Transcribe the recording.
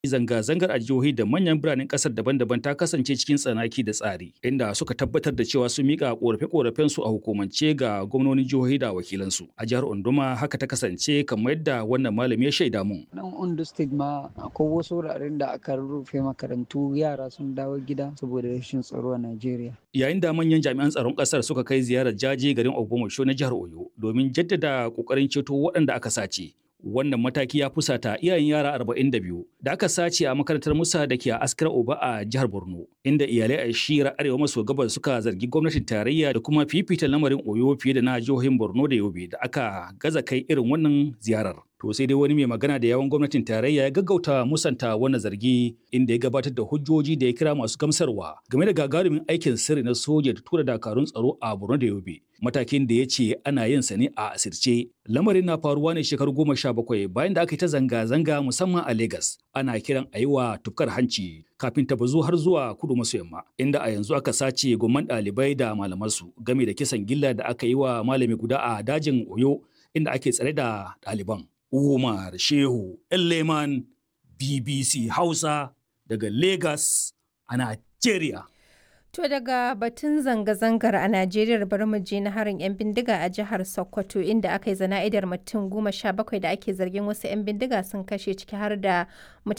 Zanga-zangar a jihohi da manyan biranen ƙasar daban-daban ta kasance cikin tsanaki da tsari, inda suka tabbatar da cewa sun miƙa ƙorafe-ƙorafensu a hukumance ga gwamnonin jihohi da wakilansu. A jihar Onduma haka ta kasance kamar yadda wannan malami ya shaida mun. Nan Ondo State ma akwai wasu wuraren da aka rufe makarantu yara sun dawo gida saboda rashin tsaro a Najeriya. Yayin da manyan jami'an tsaron ƙasar suka kai ziyarar jaje garin Ogbomoso na jihar Oyo domin jaddada ƙoƙarin ceto waɗanda aka sace. wannan mataki ya fusata iyayen yara 42 da aka sace a makarantar Musa da ke a Askar Oba a jihar Borno inda iyalai a shira arewa maso gabas suka zargi gwamnatin tarayya da kuma fifita lamarin Oyo fiye da na jihohin Borno da Yobe da aka gaza kai irin wannan ziyarar. To sai dai wani mai magana da yawan gwamnatin tarayya ya gaggauta musanta wannan zargi inda ya gabatar da hujjoji da ya kira masu gamsarwa game da gagarumin aikin sirri na soja da tura dakarun tsaro a Borno da Yobe. Matakin da ya ce ana yin sa ne a asirce. Lamarin na faruwa ne shekaru goma sha bakwai bayan da aka yi ta zanga-zanga musamman a Legas. Ana kiran a yi wa tufkar hanci kafin ta bazu har zuwa kudu maso yamma inda a yanzu aka sace gomman ɗalibai da malamansu game da kisan gilla da aka yi wa malami guda a dajin Oyo inda ake tsare da ɗaliban. Umar Shehu Leman BBC Hausa daga Lagos a Najeriya. To daga batun zanga-zangar a Najeriya bari mu je na harin 'yan bindiga a jihar Sokoto inda aka yi zana'idar mutum goma sha bakwai da ake zargin wasu 'yan bindiga sun kashe ciki har da mutane